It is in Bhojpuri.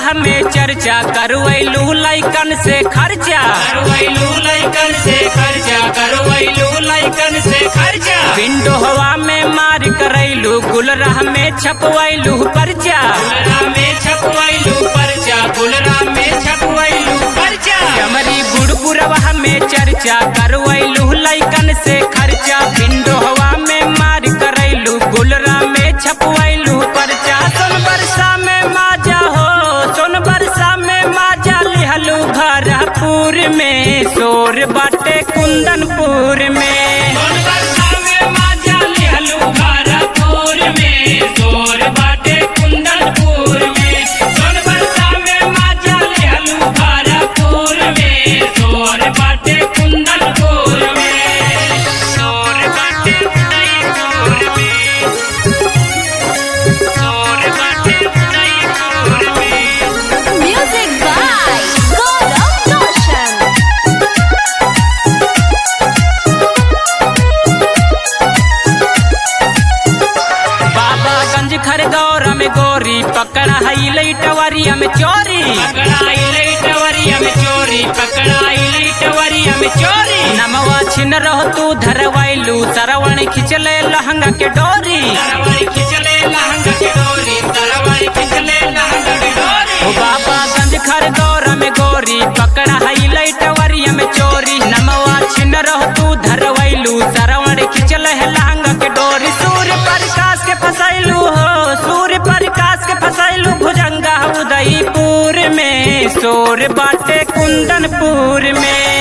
में चर्चा करवैलू लैकन से खर्चा करवैलू लैकन से खर्चा करवैलू लैकन से खर्चा विंडो हवा में मार करैलू गुलराह में छपवैलू पर्चा गुलरा में छपवैलू पर्चा गुलरा में छपवैलू पर्चा चमरी बुड़बुरवा में चर्चा करवैलू लैकन से खर्चा विंडो हवा में मार करैलू गुलरा में छपवैलू पर्चा सोन बरसा में माजा हो सोन बरसा में माजा लिहलू भरपूर में शोर बाटे कुंदनपुर में सोन बरसा में माजा लिहलू भारतपुर में जोर बाटे कुंदनपुर में सोन बरसा में माजा लिहलू भारतपुर में जोर बाटे कुंदनपुर में जोर बाटे कुंदनपुर में जोर बाटे कुंदनपुर में Music by Gaurav Roshan. Babaganj Khargone में गोरी पकड़ा हई लैटवरिया में चोरी पकड़ाई लैटवरिया में चोरी पकड़ाई लैटवरिया में चोरी नमवा छिन रहो तू धरवैलू सरवण खिंचले लहंगा के डोरी तरवारी खिंचले लहंगा के डोरी तरवारी खिंचले लहंगा के डोरी ओ बाबागंज खरगौर में गोरी पकड़ा हई लैटवरिया में चोरी नमवा छिन रहो तू धरवैलू सरवण खिंचले लहंगा के डोरी सूर्य प्रकाश के फसैलू हो सूर्य प्रकाश के फसैलू भुजंगा उदयपुर में शोर बाटे कुंदनपुर में